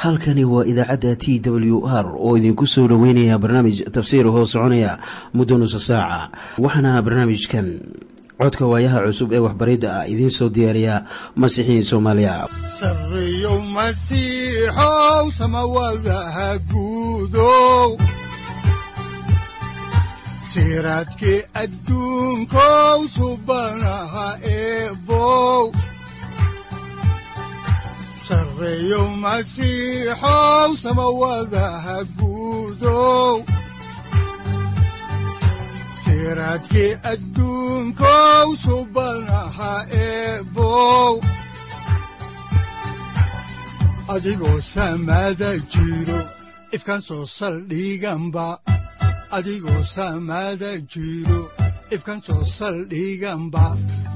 halkani waa idaacadda t w r oo idinku soo dhoweynaya barnaamij tafsiir hoo soconaya muddo nusa saaca waxaana barnaamijkan codka waayaha cusub ee waxbaridda ah idiin soo diyaariya masiixiin soomaaliya sareyow masiixow samawadaha guudow siraadkii adduunkow subanaha eebow sareyow masiixow samawadaha guudow siraadkii adduunkow subanaha eebow adigoo samada jiro ifkan soo saldhiganba adigoo samada jiro ifkan soo saldhiganba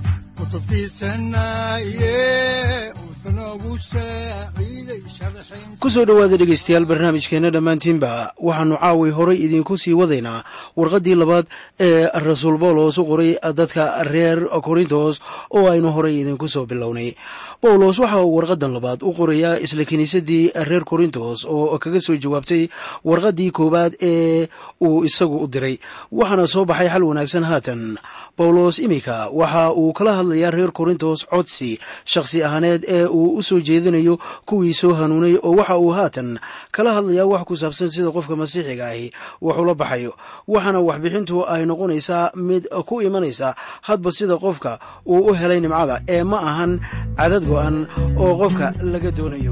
kutubtiisanaye unogu saaciiday sharxin ku soo dhowaada dhegaystayaal barnaamijkeenna dhammaantiinba waxaannu caawi horay idiinku sii wadaynaa warqaddii labaad ee rasuul bawlos u qoray dadka reer korintos oo aynu horay idinku soo bilownay bawlos waxa uu warqaddan labaad u qorayaa isla kiniisaddii reer korintos oo kaga soo jawaabtay warqaddii koowaad ee uu isagu u diray waxaana soo baxay xal wanaagsan haatan bawlos iminka waxa uu kala hadlayaa reer korintos codsi shakhsi ahaaneed ee uu u soo jeedinayo kuwii soo hanuunay oo waxa uu haatan kala hadlayaa wax ku saabsan sida qofka masiixiga ahi wax ula baxayo waxaana waxbixintu ay noqonaysaa mid ku imanaysa hadba sida qofka uu u helay nimcada ee ma ahan cadad go'an oo qofka laga doonayo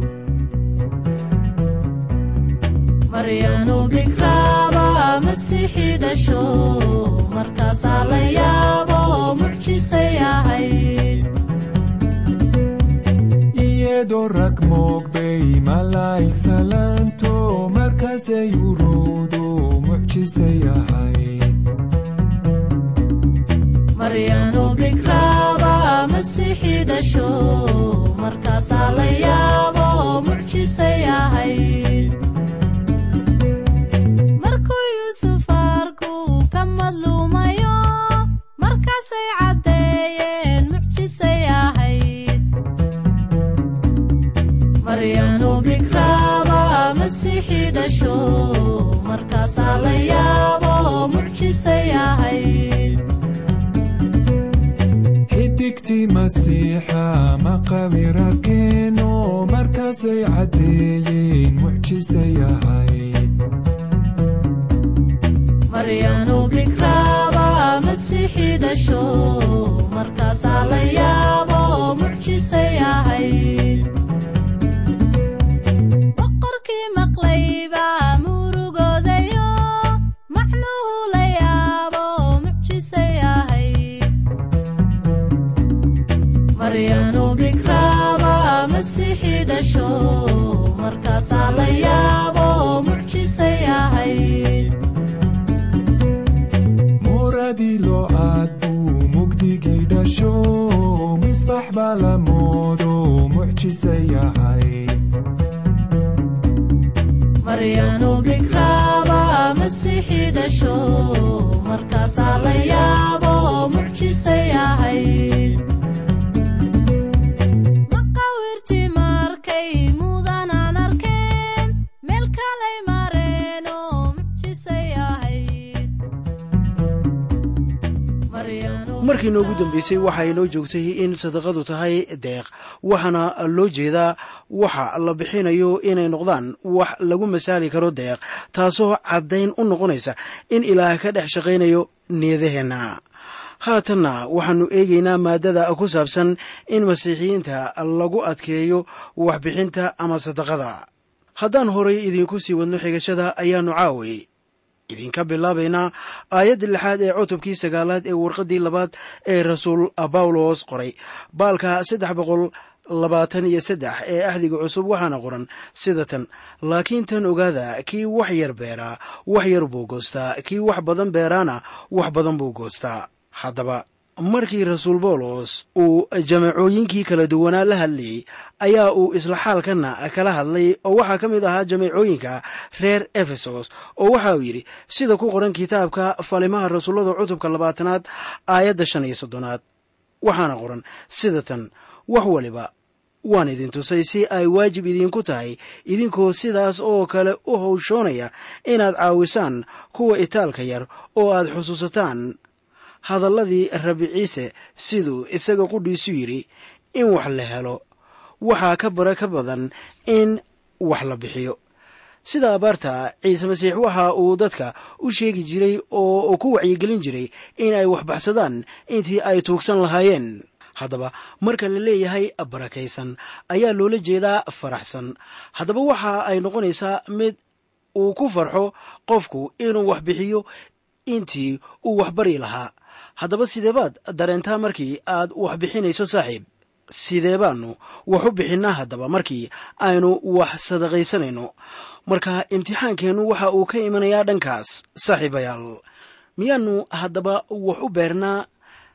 maryanu bikraaba masiixi dhasho markaasaa la yaabo mucjisay ahayd iyadoo rag moogbay malaa'ig salaanto markaasay urowdo mucjisay ahayd maryanu bikraaba masiixi dhasho markaasaa la yaabo mucjisay ahayd markuu yuusuf arku ka madluumayo markaasay caddeeyeen mucjisay ahayd maryanu bikraaba masiixi dhasho markaasaa la yaabo mucjisay ahayd xidigtii masiixa maqawirakeeno markaasay caddeeyeen mucjisay ahayd maryanu bikraaba masiixi dhasho markaasaa la yaabo mucjisay ahayd boqorkii maqlayba murugoodayo macnuhu la yaabo mucjisay ahayd maryanu bikraaba masiixi dhasho markaasaa la yaabo mucjisay ahayd muradii loo aad buu mugdigii dhasho misbax baa la moodo mucjisay ahayd maryanu bikraaba masiixi dhasho markaasaa la yaabo mucjisay ahayd maqawirtii markay mudanaan arkeen meel kalay mareenoo mucjisay ahayd Maryanu markii noogu dambeysay waxa inoo joogtay in sadaqadu tahay deeq waxaana loo jeedaa waxa la bixinayo inay noqdaan wax lagu masaali karo deeq taasoo caddayn u noqonaysa in ilaah ka dhex shaqaynayo niyadaheenna haatanna waxaannu eegaynaa maadada ku saabsan in masiixiyiinta lagu adkeeyo waxbixinta ama sadaqada haddaan horay idinku sii wadno xigashada ayaannu caaway idinka bilaabaynaa aayadda lixaad ee cutubkii sagaalaad ee warqaddii labaad ee rasuul bawlos qoray baalka saddex boqol labaatan iyo saddex ee axdiga cusub waxaana qoran sida tan laakiin tan ogaada kii wax yar beeraa wax yar buu goostaa kii wax badan beeraana wax badan buu goostaa haddaba markii rasuul bawlos uu jamacooyinkii kala duwanaa la hadlayey ayaa uu isla xaalkanna kala hadlay oo waxaa ka mid ahaa jamacooyinka reer efesos oo waxa uu yidhi sida ku qoran kitaabka falimaha rasuullada cutubka labaatanaad aayadda shan iyo soddonaad waxaana qoran sida tan wax waliba waan idin tusay si ay waajib idinku tahay idinkoo sidaas oo kale u howshoonaya inaad caawisaan kuwa itaalka yar oo aad xusuusataan hadalladii rabi ciise siduu isaga qudhiisu yidhi in wax la helo waxaa ka bara ka badan in wax la bixiyo sida abaarta ciise masiix waxa uu dadka u sheegi jiray oo ku wacyigelin jiray in ay wax baxsadaan intii ay tuugsan lahaayeen haddaba marka la leeyahay barakaysan ayaa loola jeedaa faraxsan haddaba waxa ay noqonaysaa mid uu ku farxo qofku inuu wax bixiyo intii uu wax bari lahaa haddaba sidee baad dareentaa markii aad wax bixinayso saaxiib sidee baanu wax u bixinnaa haddaba markii aynu wax sadaqaysanayno marka imtixaankeennu waxa uu ka imanayaa dhankaas saaxiibayaal miyaanu haddaba wax u beernaa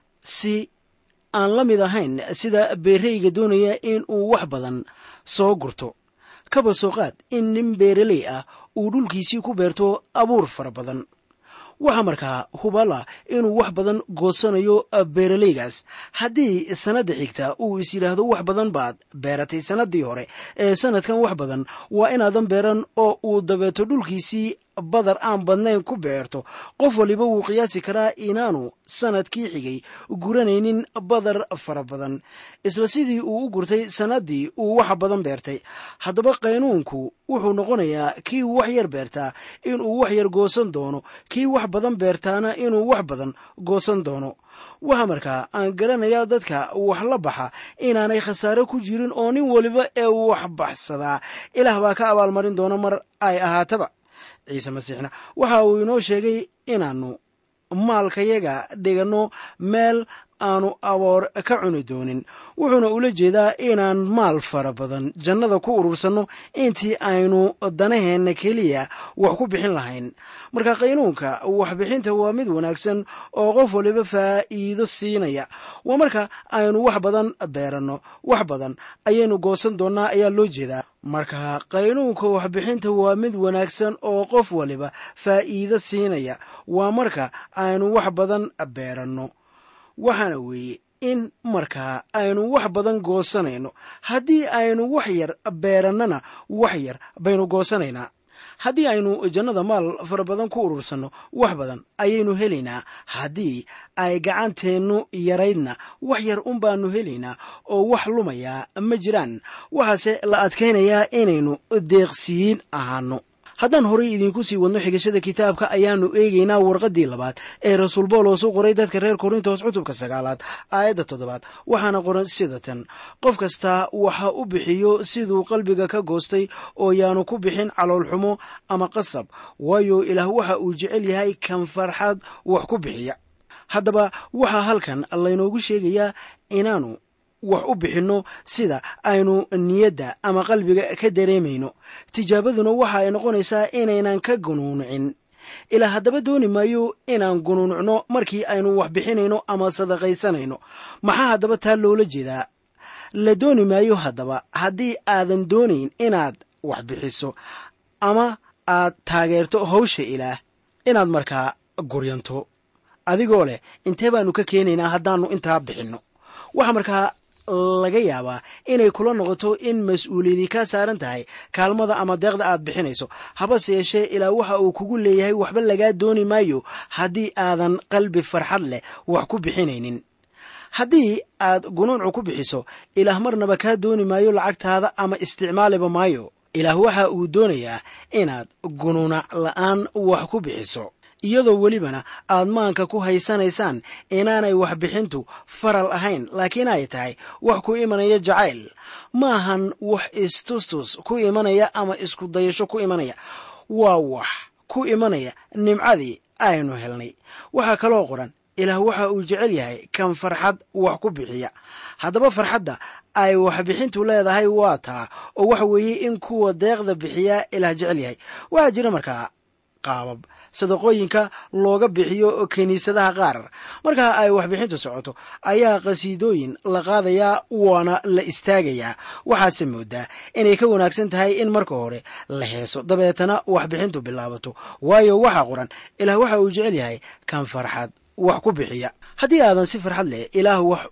si aan la mid ahayn sida beereyga doonaya in uu wax badan soo gurto kaba soo qaad in nin beeraley ah uu dhulkiisii ku beerto abuur fara badan waxaa markaa hubala inuu wax badan goosanayo beeraleygaas haddii sanadda xigta uu is yidhaahdo wax badan baad beeratay sannaddii hore ee sanadkan wax badan waa inaadan beeran oo uu dabeeto dhulkiisii badar aan badnayn ku beerto qof waliba wuu qiyaasi karaa inaanu sanadkii xigay guranaynin badar fara badan isla sidii uu u gurtay sannaddii uu wax badan beertay haddaba qaynuunku wuxuu noqonayaa kii wax yar beertaa inuu wax yar goosan doono kii wax badan beertaana inuu wax badan goosan doono waxa markaa aan garanayaa dadka wax la baxa inaanay khasaare ku jirin oo nin waliba ee wax baxsadaa ilaah baa ka abaalmarin doona mar ay ahaataba ciise masiixna waxa uu inoo sheegay inaannu maalkayaga dhiganno meel aanu aboor ka cuni doonin wuxuuna ula jeedaa inaan maal fara badan jannada ku urursanno intii aynu danaheenna keliya wax ku bixin lahayn marka qaynuunka waxbixinta waa mid wanaagsan oo qof waliba faa'iido siinaya waa marka aynu wax badan beeranno wax badan ayaynu goosan doonnaa ayaa loo jeedaa marka qaynuunka waxbixinta waa mid wanaagsan oo qof waliba faa'iido siinaya waa marka aynu wax badan beeranno waxaana weeye in markaa aynu wax badan goosanayno haddii aynu wax yar beerannana wax yar baynu goosanaynaa haddii aynu jannada maal fara badan ku urursanno wax badan ayaynu helaynaa haddii ay gacanteennu yaraydna wax yar un baanu helaynaa oo wax lumayaa ma jiraan waxaase la adkaynayaa inaynu deeqsiyiin ahaano haddaan horay idiinku sii wadno xigashada kitaabka ayaannu eegaynaa warqaddii labaad ee rasuul boolos u qoray dadka reer korintos cutubka sagaalaad aayadda toddobaad waxaana qoran sida tan qof kastaa waxa u bixiyo siduu qalbiga ka goostay oo yaanu ku bixin caloolxumo ama qasab waayo ilaah waxa uu jecel yahay kan farxad wax ku bixiya haddaba waxaa halkan laynoogu sheegayaa inaanu wax u bixinno sida aynu niyadda ama qalbiga ka dareemayno tijaabaduna waxa ay noqonaysaa inaynan ka gunuunucin ilaa haddaba dooni maayo inaan gunuunucno markii aynu wax bixinayno ama sadaqaysanayno maxaa haddaba taa loola jeedaa la dooni maayo haddaba haddii aadan doonayn inaad wax bixiso ama aad taageerto hawsha ilaah inaad markaa guryanto adigoo leh intee baanu ka keenaynaa haddaannu intaa bixinno waxa markaa laga yaabaa inay kula noqoto in mas-uuliyadii kaa saaran tahay kaalmada ama deeqda aad bixinayso habase yeeshee ilaa waxa uu kugu leeyahay waxba lagaa dooni maayo haddii aadan qalbi farxad leh wax ku bixinaynin haddii aad gunuuncu ku bixiso ilaah marnaba kaa dooni maayo lacagtaada ama isticmaaliba maayo ilaah waxa uu doonayaa inaad gunuunac la'aan wax ku bixiso iyadoo welibana aad maanka ku haysanaysaan inaanay waxbixintu faral ahayn laakiin ay tahay wax ku imanaya jacayl maahan wax istustus ku imanaya ama isku dayasho ku imanaya waa wax ku imanaya nimcadii aynu helnay waxaa kaloo qoran ilaah waxa uu jecel yahay kan farxad wax ku bixiya haddaba farxadda ay waxbixintu leedahay waa taa oo waxa weeye in kuwa deeqda bixiyaa ilaah jecel yahay waxaa jira markaa qaabab sadaqooyinka looga bixiyo kiniisadaha qaar markaa ay waxbixintu socoto ayaa qhasiidooyin la qaadayaa waana la istaagayaa waxaase moodaa inay ka wanaagsan tahay in marka hore la heeso dabeetana waxbixintu bilaabato waayo waxaa qoran ilaah waxa uu jecel yahay kan farxad wax ku bixiya haddii aadan si farxad leh ilaah wax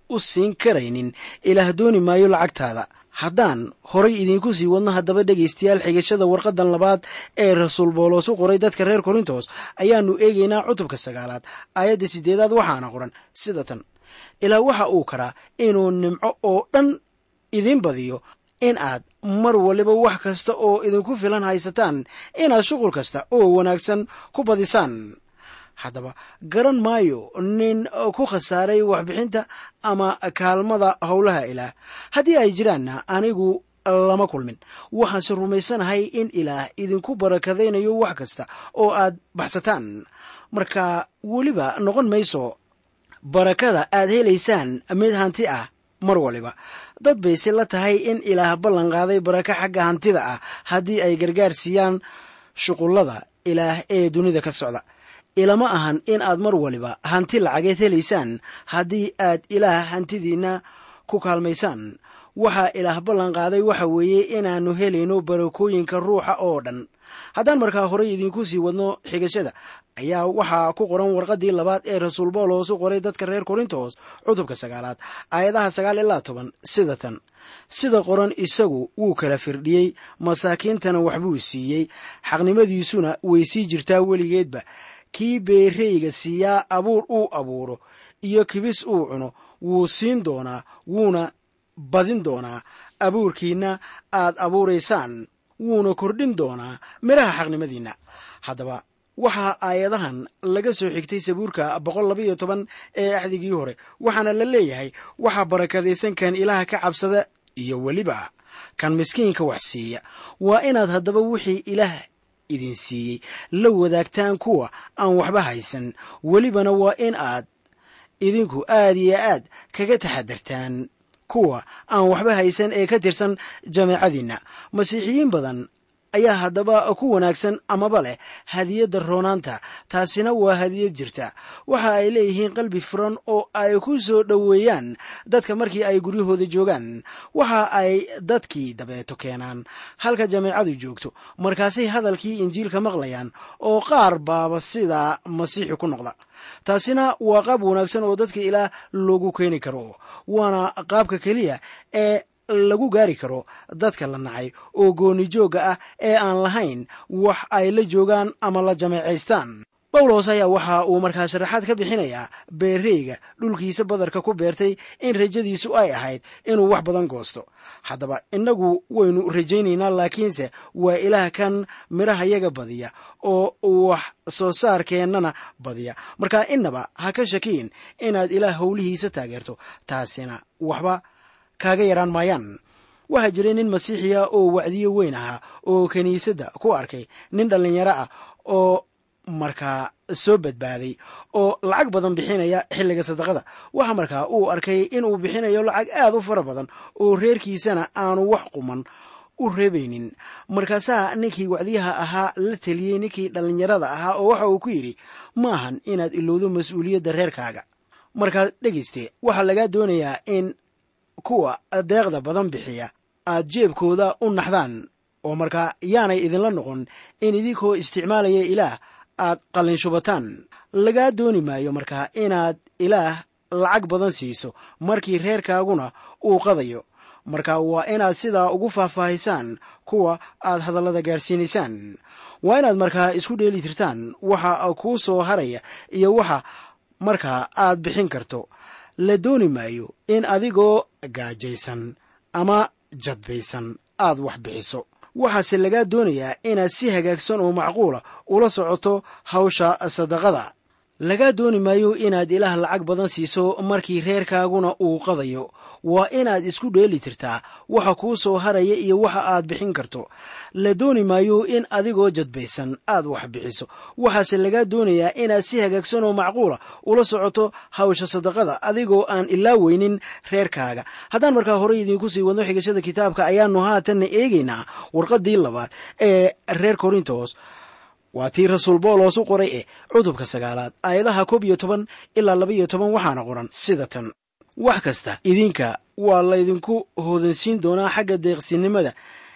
u siin karaynin ilaah dooni maayo lacagtaada haddaan horay idiinku sii wadno haddaba dhegaystayaal xigashada warqadan labaad ee rasuul boolos u qoray dadka reer korintos ayaannu eegaynaa cutubka sagaalaad aayadda siddeedaad waxaana qoran sida tan ilaa waxa uu karaa inuu nimco oo dhan idiin badiyo in aad mar waliba wax kasta oo idinku filan haysataan inaad shuqul kasta oo wanaagsan ku badisaan haddaba garan maayo nin ku khasaaray waxbixinta ama kaalmada howlaha ilaah haddii ay jiraanna anigu lama kulmin waxaanse rumaysanahay in ilaah idinku barakadaynayo wax kasta oo aad baxsataan marka weliba noqon mayso barakada aad helaysaan mid hanti ah mar waliba dad bayse la tahay in ilaah ballan qaaday barako xagga hantida ah haddii ay gargaar siiyaan shuqullada ilaah ee dunida ka socda ilama ahan in aad mar waliba hanti lacageed helaysaan haddii aad ilaah hantidiinna ku kaalmaysaan waxaa ilaah ballan qaaday waxa weeye inaannu helayno barakooyinka ruuxa oo dhan haddaan markaa horey idiinku sii wadno xigashada ayaa waxaa ku qoran warqaddii labaad ee rasuul boolos u qoray dadka reer korintos cutubka sagaalaad aayadaha sagaal ilaa toban sida tan sida qoran isagu wuu kala firdhiyey masaakiintana waxbuu siiyey xaqnimadiisuna way sii jirtaa weligeedba kii beereyga siiyaa abuur uu abuuro iyo kibis uu cuno wuu siin doonaa wuuna badin doonaa abuurkiinna aad abuuraysaan wuuna kordhin doonaa midhaha xaqnimadiinna haddaba waxaa aayadahan laga soo xigtay sabuurka boqol labaiyo toban ee axdigii hore waxaana la leeyahay waxaa barakadaysan kan ilaaha ka cabsada iyo weliba kan miskiinka wax siiya waa inaad haddaba wixii ilaah idin siiyey la wadaagtaan kuwa aan waxba haysan welibana waa in aad idinku aad iyo aad kaga taxadartaan kuwa aan waxba haysan ee ka tirsan jameecadiinna masiixiyiin badan ayaa haddaba ku wanaagsan amaba leh hadiyadda roonaanta taasina waa hadiyad jirta waxa ay leeyihiin qalbi furan oo ay ku soo dhoweeyaan dadka markii ay guryahooda joogaan waxa ay dadkii dabeeto keenaan halka jameecadu joogto markaasay hadalkii injiilka maqlayaan oo qaar baaba sidaa masiixi ku noqda taasina waa qaab wanaagsan oo dadka ilaah loogu keeni karo waana qaabka keliya ee lagu gaari karo dadka la nacay oo gooni joogga ah ee aan lahayn wax ay la joogaan ama la jameecaystaan bawlos ayaa waxa uu markaa sharaxaad ka bixinayaa beereyga dhulkiisa badarka ku beertay in rajadiisu ay ahayd inuu wax badan goosto haddaba innagu waynu rajaynaynaa laakiinse waa ilaah kan midhahayaga badiya oo wax soo saarkeennana badiya marka innaba ha ka shakiin inaad ilaah howlihiisa taageerto taasina waxba kaaga yaraan maayaan waxaa jiray nin masiixiya oo wacdiyo weyn ahaa oo kiniisadda ku arkay nin dhallinyaro ah oo markaa soo badbaaday oo lacag badan bixinaya xilliga sadaqada waxa markaa uu arkay inuu bixinayo lacag aad u fara badan oo reerkiisana aanu wax quman u reebaynin markaasaa ninkii wacdiyaha ahaa la teliyey ninkii dhallinyarada ahaa oo waxa uu ku yidhi maahan inaad ilowdo mas-uuliyadda reerkaaga markaa dhegayste waxaa lagaa doonayaa in kuwa deeqda badan bixiya aad jeebkooda u naxdaan oo markaa yaanay idinla noqon in idinkoo isticmaalaya ilaah aad qallinshubataan lagaa dooni maayo markaa inaad ilaah lacag badan siiso markii reerkaaguna uu qadayo marka waa inaad sidaa ugu faahfaahisaan kuwa aad hadallada gaarsiinaysaan waa inaad markaa isku dheeli tirtaan waxa kuu soo haraya iyo waxa markaa aad bixin karto la dooni maayo in adigoo gaajaysan ama jadbaysan aad wax bixiso waxaase lagaa doonayaa inaad si hagaagsan oo macquula ula socoto hawsha sadaqada lagaa dooni maayo inaad ilaah lacag badan siiso markii reerkaaguna uu qadayo waa inaad isku dheeli tirtaa waxa kuu soo haraya iyo waxa aad bixin karto la dooni maayo in adigoo jadbaysan aad wax bixiso waxaase lagaa doonayaa inaad si hagaagsan oo macquula ula socoto hawsha sadaqada adigoo aan ilaa weynin reerkaaga haddaan markaa horey idiinku sii wadno xigashada kitaabka ayaanu haatanna eegaynaa warqaddii labaad ee reer korintos waa tii rasuul boolos u qoray eh cutubka sagaalaad aayadaha koob iyo toban ilaa laba iyo toban waxaana qoran sida tan wax kasta idinka waa laydinku hoodansiin doonaa xagga deeqsinimada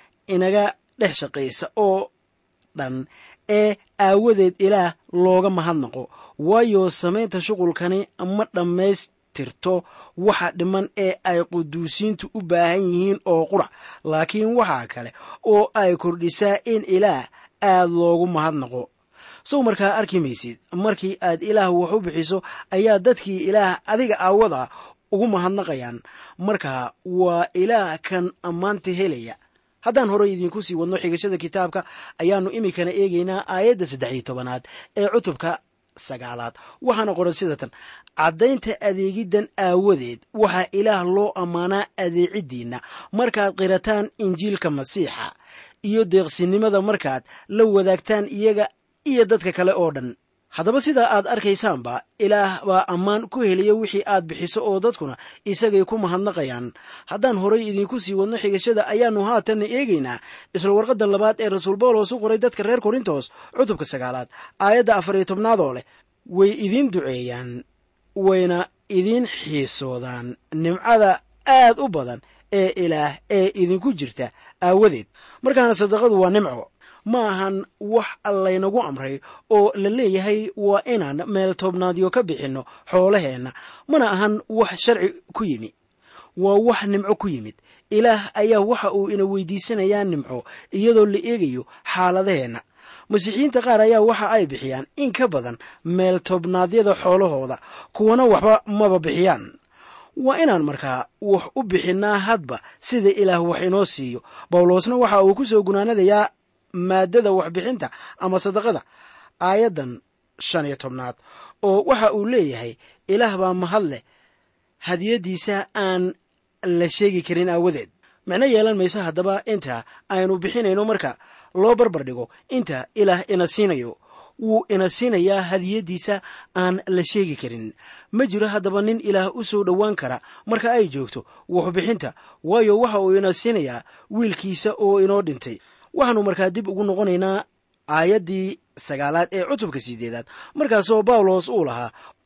inaga dhex shaqaysa oo dhan ee aawadeed ilaah looga mahadnaqo waayo samaynta shuqulkani ma tirto waxa dhiman ee ay quduusiintu u baahan yihiin oo qura laakiin waxaa kale oo ay kordhisaa in ilaah aad loogu mahadnaqo sow markaa arki maysid markii aad ilaah wax u bixiso ayaa dadkii ilaah adiga aawada ugu mahadnaqayaan markaa waa ilaah kan ammaanta helaya haddaan horey idiinku sii wadno xigashada kitaabka ayaannu iminkana eegaynaa aayadda saddex iyo tobanaad ee cutubka sagaalaad waxaana qoran sida tan caddaynta adeegiddan aawadeed waxaa ilaah loo ammaanaa adeeciddiinna markaad qirataan injiilka masiixa iyo deeqsinimada markaad la wadaagtaan iyaga iyo dadka kale oo dhan haddaba sidaa aad arkaysaanba ilaah baa ammaan ku helaya wixii aad bixiso oo dadkuna isagay ku mahadnaqayaan haddaan horay idiinku sii wadno xigashada ayaannu haatanna eegaynaa isla warqadda labaad ee rasuul bawlos u qoray dadka reer korintos cutubka sagaalaad aayadda afar iyo tobnaadoo leh way idiin duceeyaan wayna idiin xiisoodaan nimcada aad u badan ee ilaah ee idinku jirta aawadeed markaana sadaqadu waa nimco ma ahan wax laynagu amray oo la leeyahay waa inaan meel toobnaadyo ka bixinno xoolaheenna mana ahan wax sharci ku yimi waa wax nimco ku yimid ilaah ayaa waxa uu ina weydiisanayaa nimco iyadoo la eegayo xaaladaheenna masiixiyiinta qaar ayaa waxa ay bixiyaan in ka badan meel toobnaadyada xoolahooda kuwana waxba maba bixiyaan waa inaan markaa wax u bixinnaa hadba sida ilaah wax inoo siiyo bawlosna waxa uu ku soo gunaanadayaa maaddada waxbixinta ama sadaqada aayaddan shan iyo tobnaad oo waxa uu leeyahay ilaah baa mahad leh hadiyaddiisa aan la sheegi karin aawadeed micno yeelan mayso haddaba inta aynu bixinayno marka loo barbar dhigo inta ilaah ina siinayo wuu ina siinayaa hadiyaddiisa aan la sheegi karin ma jiro haddaba nin ilaah u soo dhowaan kara marka ay joogto waxbixinta waayo waxa uu ina siinayaa wiilkiisa oo inoo dhintay waxaannu markaa dib ugu noqonaynaa aayaddii sagaalaad ee cutubka sideedaad markaasoo bawlos uu lahaa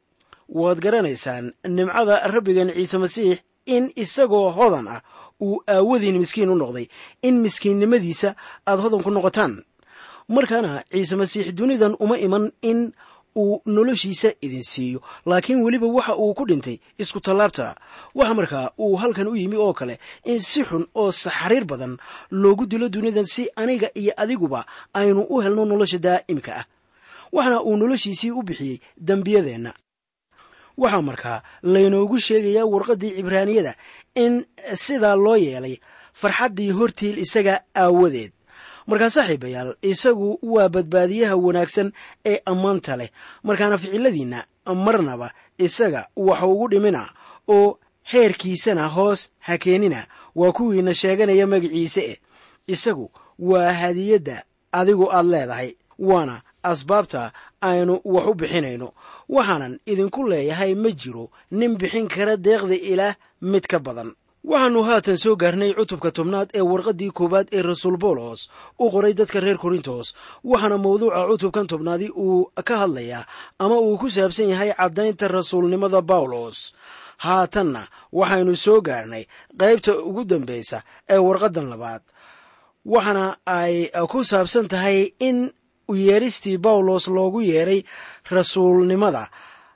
waad garanaysaan nimcada rabbigan ciise masiix in isagoo hodan ah uu aawadiin miskiin u noqday in miskiinnimadiisa aad hodan ku noqotaan markaana ciise masiix dunidan uma iman in uu noloshiisa idin siiyo laakiin weliba waxa uu ku dhintay isku tallaabta waxa markaa uu halkan u yimi oo kale in si xun oo saxariir badan loogu dilo dunidan si aniga iyo adiguba aynu u helno nolosha daa'imka ah waxana uu noloshiisii u bixiyey dembiyadeenna waxaa markaa laynoogu sheegayaa warqaddii cibraaniyada in sidaa loo yeelay farxaddii hortiil isaga aawadeed markaa saaxiibayaal isagu waa badbaadiyaha wanaagsan ee ammaanta leh markaana ficiladiinna marnaba isaga waxa ugu dhimina oo heerkiisana hoos ha keenina waa kuwiina sheeganaya magaciise eh isagu waa hadiyadda adigu aad leedahay waana asbaabta aynu wax u bixinayno waxaanan idinku leeyahay ma jiro nin bixin kara deeqda ilaah mid ka badan waxaannu haatan soo gaarnay cutubka tobnaad ee warqaddii koowaad ee rasuul boolos u qoray dadka reer korintos waxaana mawduuca cutubkan tobnaadi uu ka hadlayaa ama uu ku saabsan yahay caddaynta rasuulnimada bawlos haatanna waxaynu soo gaarnay qaybta ugu dambaysa ee warqaddan labaad waxaana ay ku saabsan tahay in uyeeristii bawlos loogu yeeray rasuulnimada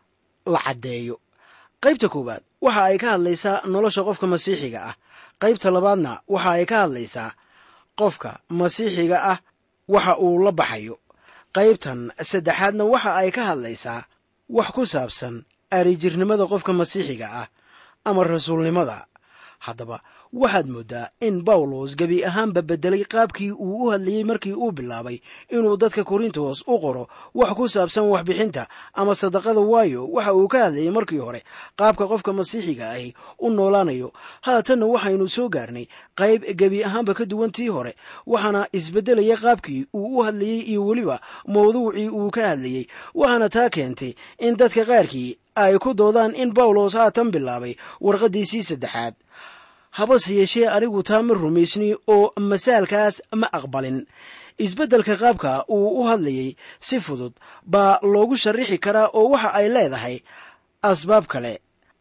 la caddeeyo qaybta koowaad waxa ay ka hadlaysaa nolosha qofka masiixiga ah qaybta labaadna waxa ay ka hadlaysaa qofka masiixiga ah waxa uu la baxayo qaybtan saddexaadna waxa ay ka hadlaysaa wax ku saabsan arijirnimada qofka masiixiga ah ama rasuulnimada haddaba waxaad mooddaa in bawlos gebi ahaanba beddelay qaabkii uu u hadlayey markii uu bilaabay inuu dadka korintos u qoro wax ku saabsan waxbixinta ama sadaqada waayo waxa uu ka hadlayay markii hore qaabka qofka masiixiga ahi u noolaanayo haatanna waxaynu soo gaarnay qayb gebi ahaanba ka duwan tii hore waxaana isbeddelaya qaabkii uu u hadlayey iyo weliba mawduucii uu ka hadlayey waxaana taa keentay in dadka qaarkii ay ku doodaan in bawlos haatan bilaabay warqaddiisii saddexaad habase yeeshee anigu taa ma rumaysni oo masaalkaas ma aqbalin isbeddelka qaabka uu u hadlayey si fudud baa loogu sharrixi karaa oo waxa ay leedahay asbaab kale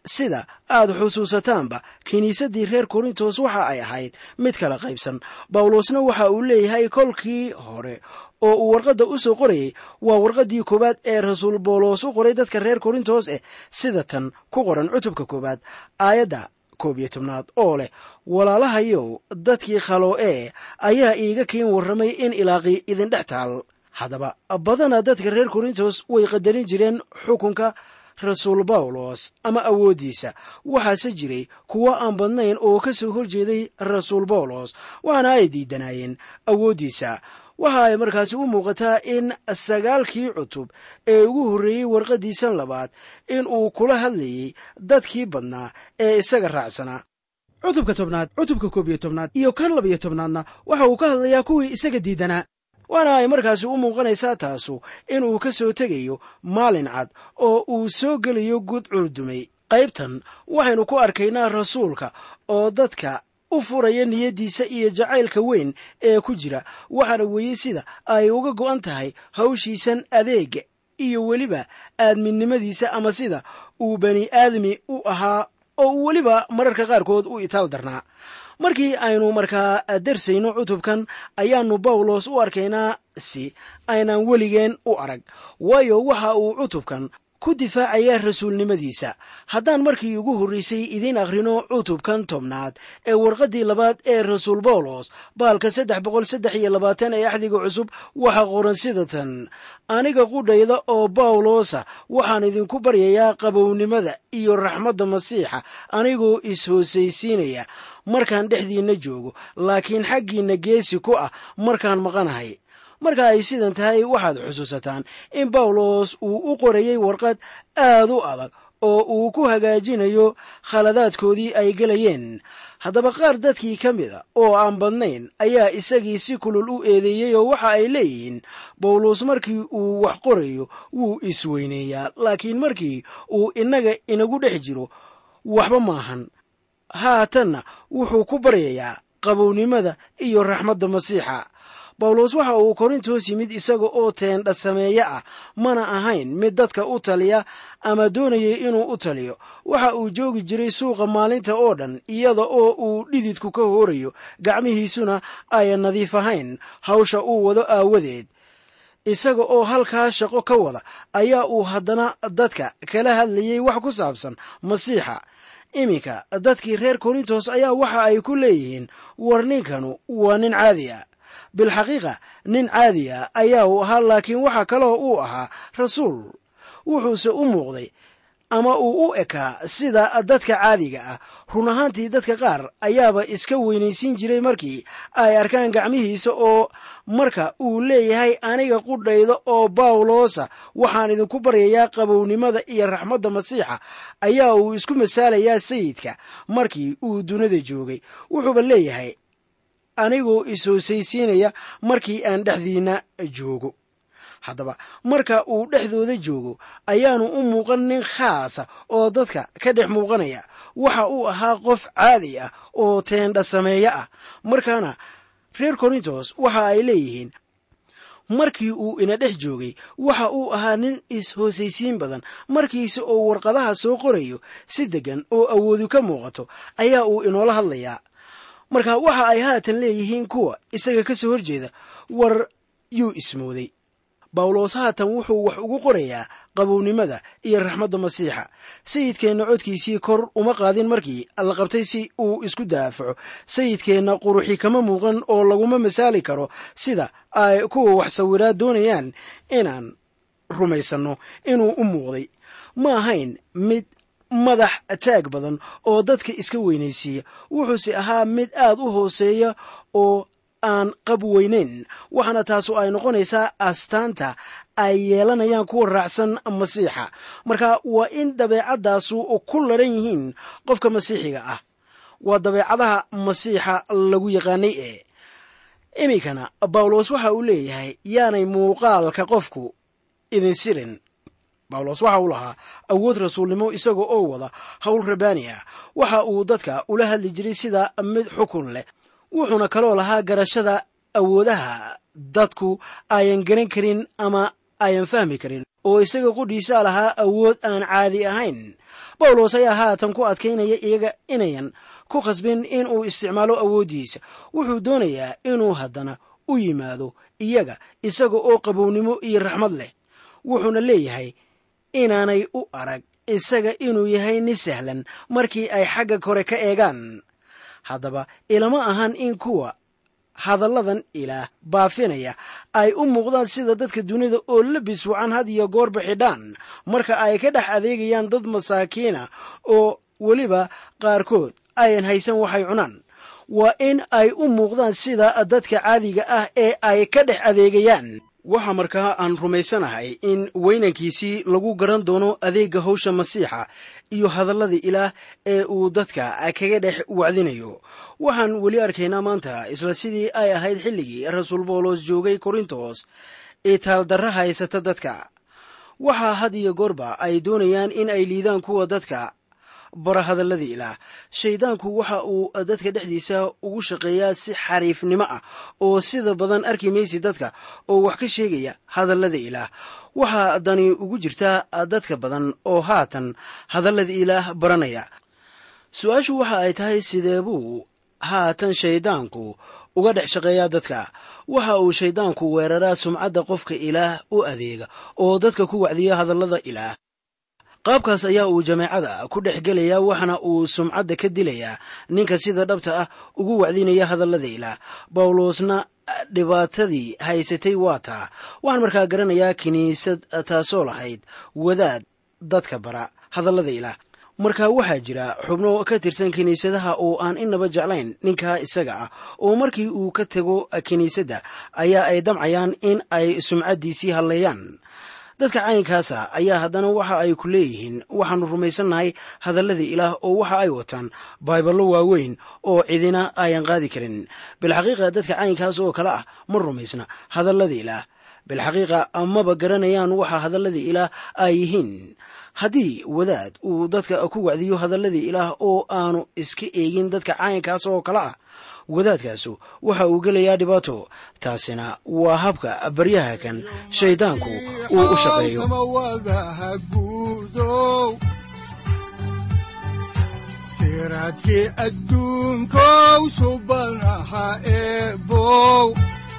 sida aad xusuusataanba kiniisaddii reer korintos waxa ay ahayd mid kala qaybsan bawlosna waxa uu leeyahay kolkii hore oo uu warqadda u soo qorayay waa warqaddii koowaad ee rasuul bawlos u qoray dadka reer korintos eh sida tan ku qoran cutubka koowaad aayadda koob iyo tobnaad oo leh walaalahayow dadkii khalo ee ayaa iiga kiin warramay in ilaaqii idindhex taal haddaba badana dadka reer korintos way qadarin jireen xukunka rasuul bawlos ama awooddiisa waxaase jiray kuwo aan badnayn oo ka soo hor jeeday rasuul bawlos waxaana ay diidanaayeen awooddiisa waxa ay markaasi u muuqataa in sagaalkii cutub ee ugu horreeyey warqaddiisan labaad in uu kula hadlayey dadkii badnaa ee isaga raacsanaa cutubka tobnaad cutubka koob iyo tobnaad iyo kan labiyo tobnaadna waxa uu ka hadlayaa kuwii isaga diidanaa waana ay markaasi u muuqanaysaa taasu inuu ka soo tegayo maalin cad oo uu soo gelayo gud curdumay qaybtan waxaynu ku arkaynaa rasuulka oo dadka u furaya niyaddiisa iyo jacaylka weyn ee ku jira waxaana weeye sida ay uga go'an tahay hawshiisan adeega iyo weliba aadminnimadiisa ama sida uu bani aadmi u ahaa oo uu weliba mararka qaarkood u itaal darnaa markii aynu markaa darsayno cutubkan ayaannu bawlos u arkaynaa si aynaan weligeen u arag waayo waxa uu cutubkan ku difaacaya rasuulnimadiisa haddaan markii ugu horraysay idiin akhrino cutubkan tobnaad ee warqaddii labaad ee rasuul bawlos baalka saddex boqol saddex iyo labaatan ee axdiga cusub waxaa qoran sida tan aniga qudhayda oo bawlosa waxaan idinku baryayaa qabownimada iyo raxmadda masiixa anigoo is-hoosaysiinaya markaan dhexdiinna joogo laakiin xaggiinna geesi ku ah markaan maqanahay marka ay sidan tahay waxaad xusuusataan in bawlos uu u qorayey warqad aad u adag oo uu ku hagaajinayo khaladaadkoodii ay gelayeen haddaba qaar dadkii ka mida oo aan badnayn ayaa isagii si kulul u eedeeyey oo waxa ay leeyihiin bawlos markii uu wax qorayo wuu isweyneeyaa laakiin markii uu innaga inagu dhex jiro waxba maahan haatanna wuxuu ku baryayaa qabownimada iyo raxmadda masiixa bawlos waxa uu korintos yimid isaga oo teendha sameeye ah mana ahayn mid dadka u taliya ama doonayay inuu u taliyo waxa uu joogi jiray suuqa maalinta oo dhan iyada oo uu dhididku ka hoorayo gacmihiisuna ayan nadiif ahayn hawsha uu wado aawadeed isaga oo halkaa shaqo ka wada ayaa uu haddana dadka kala hadlayay wax ku saabsan masiixa iminka dadkii reer korintos ayaa waxa ay ku leeyihiin war ninkanu waa nin caadi a bilxaqiiqa nin caadi a ayaa uu ahaa laakiin waxa kaloo uu ahaa rasuul wuxuuse u muuqday ama uu u ekaa sida dadka caadiga ah run ahaantii dadka qaar ayaaba iska weynaysiin jiray markii ay arkaan gacmihiisa oo marka uu leeyahay aniga qudhayda oo bawlosa waxaan idinku baryayaa qabownimada iyo raxmadda masiixa ayaa uu isku masaalayaa sayidka markii uu dunida joogay wuxuuba leeyahay anigoo is-hoosaysiinaya markii aan dhexdiinna joogo haddaba marka uu dhexdooda joogo ayaanu u muuqan nin khaasa oo dadka ka dhex muuqanaya waxa uu ahaa qof caadi ah oo teendha sameeye ah markaana reer korintos waxa ay leeyihiin markii uu ina dhex joogay waxa uu ahaa nin is-hoosaysiin badan markiise oo warqadaha soo qorayo si deggan oo awoodu ka muuqato ayaa uu inoola hadlayaa marka waxa ay haatan leeyihiin kuwa isaga ka soo horjeeda war yuu ismooday bawlos haatan wuxuu wax ugu qorayaa qabownimada iyo raxmadda masiixa sayidkeenna codkiisii kor uma qaadin markii la qabtay si uu isku daafaco sayidkeenna quruxi kama muuqan oo laguma masaali karo sida ay kuwa wax sawiraa doonayaan inaan rumaysanno inuu u muuqday ma ahayn mid madax taag badan oo dadka iska weynaysiiya wuxuuse ahaa mid aad u hooseeya oo aan qab weynayn waxaana taasu ay noqonaysaa astaanta ay yeelanayaan kuwa raacsan masiixa marka waa in dabeecaddaasu ku laran yihiin qofka masiixiga ah waa dabeecadaha masiixa lagu yaqaanay ee iminkana bawlos waxa uu leeyahay yaanay muuqaalka qofku idin sirin bawlos waxa uu lahaa awood rasuulnimo isaga oo wada howl rabaani ah waxa uu dadka ula hadli jiray sida mid xukun leh wuxuuna kaloo lahaa garashada awoodaha dadku ayan garan karin ama ayan fahmi karin oo isaga qudhiisaa lahaa awood aan caadi ahayn bawlos ayaa haatan ku adkaynaya iyaga inayan ku khasbin in uu isticmaalo awooddiisa wuxuu doonayaa inuu haddana u yimaado iyaga isaga oo qabownimo iyo raxmad leh wuxuuna leeyahay inaanay u arag isaga inuu yahay nin sahlan markii ay xagga kore ka eegaan haddaba ilama ahan in kuwa hadalladan ilaah baafinaya ay u muuqdaan sida dadka dunida oo labis wacan had iyo goorba xidhaan marka ay ka dhex adeegayaan dad masaakiina oo weliba qaarkood ayan haysan waxay cunaan waa in ay u muuqdaan sida dadka caadiga ah ee ay ka dhex adeegayaan waxaa markaa aan rumaysanahay in weynankiisii lagu garan doono adeegga hawsha masiixa iyo hadalladii ilaah ee uu dadka kaga dhex wacdinayo waxaan weli arkaynaa maanta isla sidii ay ahayd xilligii rasuul boolos joogay korintos ee taaldarra haysata dadka waxaa had iyo goorba ay doonayaan in ay liidaan kuwa dadka bara hadalladii ilaah shayddaanku waxa uu dadka dhexdiisa ugu shaqeeyaa si xariifnimo ah oo sida badan arki maysi dadka oo wax ka sheegaya hadallada ilaah waxaa dani ugu jirtaa dadka badan oo haatan hadallada ilaah baranaya su-aashu waxa ay tahay sidee buu haatan shayddaanku uga dhex shaqeeyaa dadka waxa uu shayddaanku weeraraa sumcadda qofka ilaah u adeega oo dadka ku wacdiya hadallada ilaah qaabkaas ayaa uu jameecada ku dhex gelayaa waxaana uu sumcadda ka dilayaa ninka sida dhabta ah ugu wacdinaya hadallada ilaah bawlosna dhibaatadii haysatay waa taa waxaan markaa garanayaa kiniisad taasoo lahayd wadaad dadka bara hadallada ilaah marka waxaa jira xubno ka tirsan kiniisadaha oo aan inaba jeclayn ninkaa isaga ah oo markii uu ka tego kiniisadda ayaa ay damcayaan in ay sumcaddiisii hadleeyaan dadka caynkaasa ayaa haddana waxa ay ku leeyihiin waxaannu rumaysannahay hadalladii ilaah oo waxa ay wataan baiballo waaweyn oo cidina ayan qaadi karin bilxaqiiqa dadka caynkaas oo kale ah ma rumaysna hadalladii ilaah bilxaqiiqa amaba garanayaan waxa hadalladii ilaah ay yihiin haddii wadaad uu dadka ku wacdiyo hadalladii ilaah oo aanu iska eegin dadka caynkaas oo kale ah wadaadkaasu waxa uu gelayaa dhibaato taasina waa habka baryaha kan shayddaanku uu u shaqeeyo samawadaha guudow siraadkii adduunkow subanaha eebow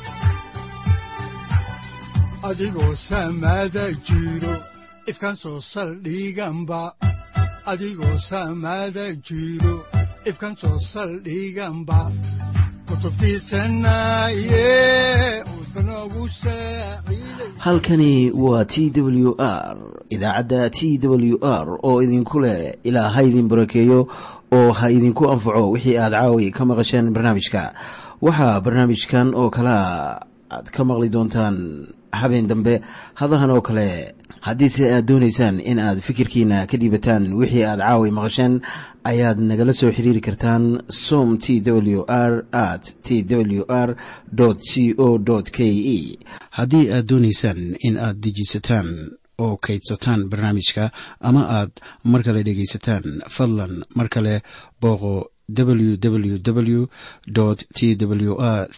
adigoo samada jiro ifkan soo saldhiganba adigoo samada jiro ifkan soo saldhiganba kutubtiisanaye udbanogu saaciiday halkani waa t w r idaacadda t w r oo idinku leh ilaa ha idin barakeeyo oo ha idinku anfaco wixii aad caawi ka maqasheen barnaamijka waxaa barnaamijkan oo kalea aad ka maqli doontaan habeen dambe hadahan oo kale haddiise aad doonaysaan in aad fikirkiina ka dhiibataan wixii aad caawi maqasheen ayaad nagala soo xiriiri kartaan som t w r at t w r c o k e haddii aad doonaysaan in aad dejisataan oo kaydsataan barnaamijka ama aad mar kale dhegaysataan fadlan mar kale booqo www t w r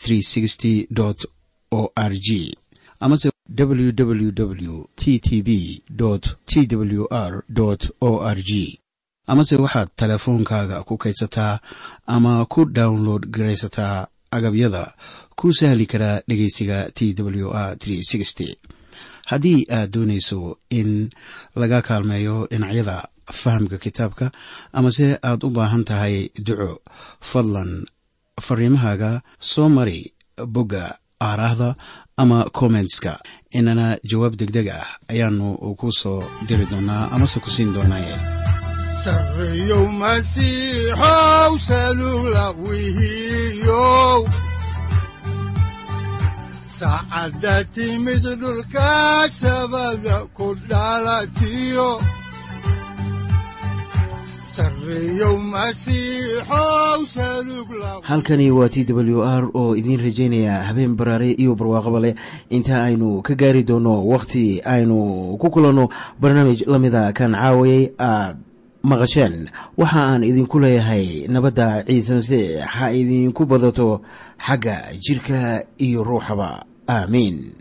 o r g amase www t t b t w r o r g amase waxaad teleefoonkaaga ku kaydsataa ama ku download garaysataa agabyada ku sahli karaa dhegeysiga t w r haddii aad doonayso in laga kaalmeeyo dhinacyada fahamka kitaabka amase aad u baahan tahay duco fadlan fariimahaaga soo mari bogga aaraahda ama kommentska inana jawaab degdeg ah ayaanu ku soo diri doonaa amase ku siin doonaaye sarreyow masiixow salugla wihiyow saacadda timid dhulka sabada ku dhalatiyo sarreyow masiixow salugla halkani waa t w r oo idiin rajaynaya habeen baraare iyo barwaaqaba leh inta aynu ka gaari doono wakhti aynu ku kulanno barnaamij la mida kan caawayay aad maqasheen waxa aan idinku leeyahay nabadda ciise masiix ha idinku badato xagga jidhka iyo ruuxaba aamiin